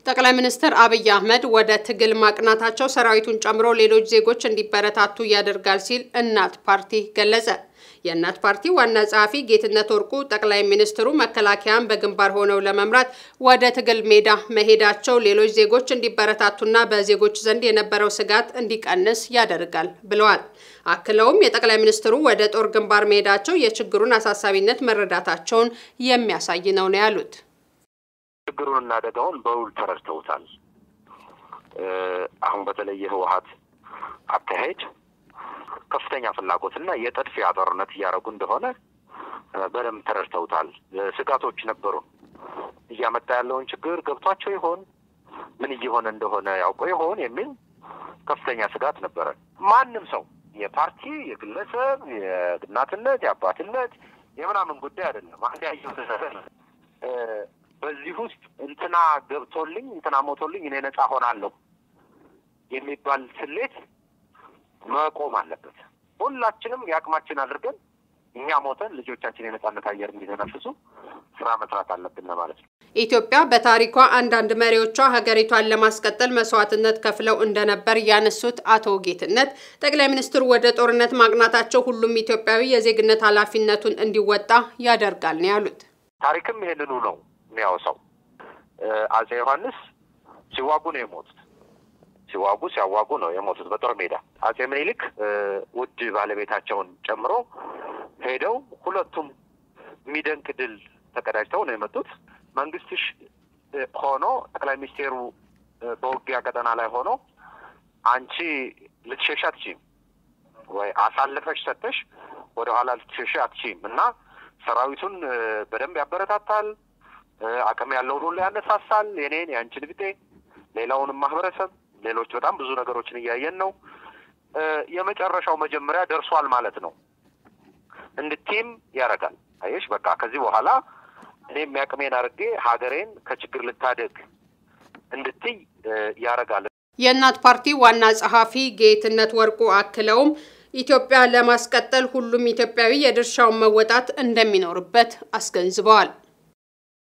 ጠቅላይ ሚኒስትር አብይ አህመድ ወደ ትግል ማቅናታቸው ሰራዊቱን ጨምሮ ሌሎች ዜጎች እንዲበረታቱ ያደርጋል ሲል እናት ፓርቲ ገለጸ። የእናት ፓርቲ ዋና ጸሐፊ ጌትነት ወርቁ ጠቅላይ ሚኒስትሩ መከላከያን በግንባር ሆነው ለመምራት ወደ ትግል ሜዳ መሄዳቸው ሌሎች ዜጎች እንዲበረታቱና በዜጎች ዘንድ የነበረው ስጋት እንዲቀንስ ያደርጋል ብለዋል። አክለውም የጠቅላይ ሚኒስትሩ ወደ ጦር ግንባር መሄዳቸው የችግሩን አሳሳቢነት መረዳታቸውን የሚያሳይ ነው ነው ያሉት። ችግሩንና አደጋውን በውል ተረድተውታል። አሁን በተለይ የህወሀት አካሄድ ከፍተኛ ፍላጎትና የጥድፊያ ጦርነት እያደረጉ እንደሆነ በደንብ ተረድተውታል። ስጋቶች ነበሩ። እያመጣ ያለውን ችግር ገብቷቸው ይሆን? ምን እየሆነ እንደሆነ ያውቀው ይሆን የሚል ከፍተኛ ስጋት ነበረ። ማንም ሰው የፓርቲ የግለሰብ የእናትነት የአባትነት የምናምን ጉዳይ አይደለም። አንድ ያየው በዚህ ውስጥ እንትና ገብቶልኝ እንትና ሞቶልኝ እኔ ነጻ ሆናለሁ የሚባል ስሌት መቆም አለበት። ሁላችንም የአቅማችን አድርገን እኛ ሞተን ልጆቻችን የነጻነት አየር እንዲተነፍሱ ስራ መስራት አለብን ማለት ነው። ኢትዮጵያ በታሪኳ አንዳንድ መሪዎቿ ሀገሪቷን ለማስቀጠል መስዋዕትነት ከፍለው እንደነበር ያነሱት አቶ ጌትነት ጠቅላይ ሚኒስትሩ ወደ ጦርነት ማቅናታቸው ሁሉም ኢትዮጵያዊ የዜግነት ኃላፊነቱን እንዲወጣ ያደርጋል ነው ያሉት። ታሪክም ይሄንኑ ነው የሚያወሳው። አጼ ዮሐንስ ሲዋጉ ነው የሞቱት። ሲዋጉ ሲያዋጉ ነው የሞቱት በጦር ሜዳ። አጼ ምኒልክ ውድ ባለቤታቸውን ጨምሮ ሄደው ሁለቱም የሚደንቅ ድል ተቀዳጅተው ነው የመጡት። መንግስትሽ ሆኖ ጠቅላይ ሚኒስቴሩ በውጊያ ቀጠና ላይ ሆኖ አንቺ ልትሸሽ አትችይም ወይ አሳልፈሽ ሰጥተሽ ወደኋላ ልትሸሽ አትችይም እና ሰራዊቱን በደንብ ያበረታታል። አቅም ያለውን ሁሉ ያነሳሳል። የኔን የአንቺን ብጤ ሌላውንም ማህበረሰብ ሌሎች በጣም ብዙ ነገሮችን እያየን ነው። የመጨረሻው መጀመሪያ ደርሷል ማለት ነው እንድትይም ያደርጋል። አየሽ በቃ ከዚህ በኋላ እኔ የሚያቅሜን አድርጌ ሀገሬን ከችግር ልታደግ እንድትይ ያደርጋል። የእናት ፓርቲ ዋና ጸሐፊ ጌትነት ወርቁ አክለውም ኢትዮጵያ ለማስቀጠል ሁሉም ኢትዮጵያዊ የድርሻውን መወጣት እንደሚኖርበት አስገንዝበዋል።